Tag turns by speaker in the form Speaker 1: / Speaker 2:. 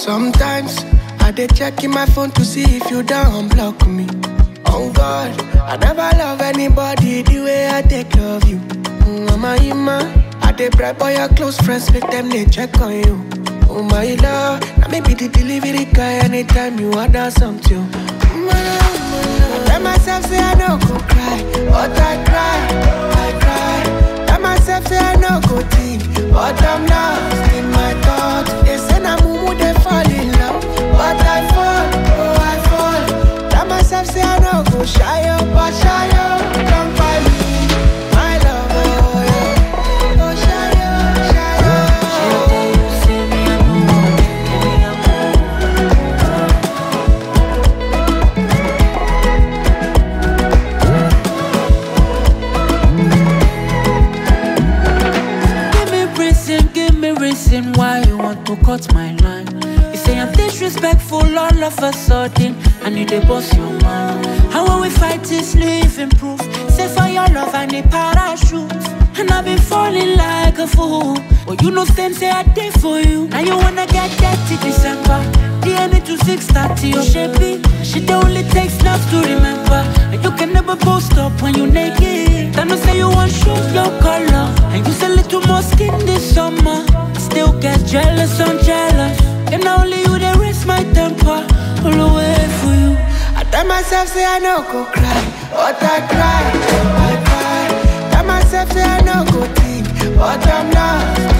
Speaker 1: Sometimes I dey check in my phone to see if you don't block me. On God, I never love anybody the way I take love you. Mm, Mama Ima, I dey bribe all your close friends, make them they check on you. Oh my love, now maybe the delivery guy anytime you order something. Mm, my love, my love. I tell myself say I no go cry, but I cry, I cry. Tell myself say I no go think, but I'm lost in my thoughts. They say na mumu they fall in love, but I fall, oh I fall. Tell myself say I no go shy up, but shy up, come by me, my love, oh yeah. Oh shy up, shy up.
Speaker 2: Give me reason, give me reason why you want to cut my line. You say I'm disrespectful all of a sudden, and you dey boss your mind. How when we fight is living proof. Say for your love I need parachute, and I've been falling like a fool. But you know stand say I did for you. Now you wanna get dirty December. DNA to 630 or shapey. She only takes snaps to remember. And you can never post up when you naked. Then you say you want shoes your color. And you say little more skin this summer. I still get jealous, I'm jealous. And now only you they raise my temper. All the way for you.
Speaker 1: I tell myself say I no go cry, but I cry, I cry. Tell myself say I no go think, but I'm lost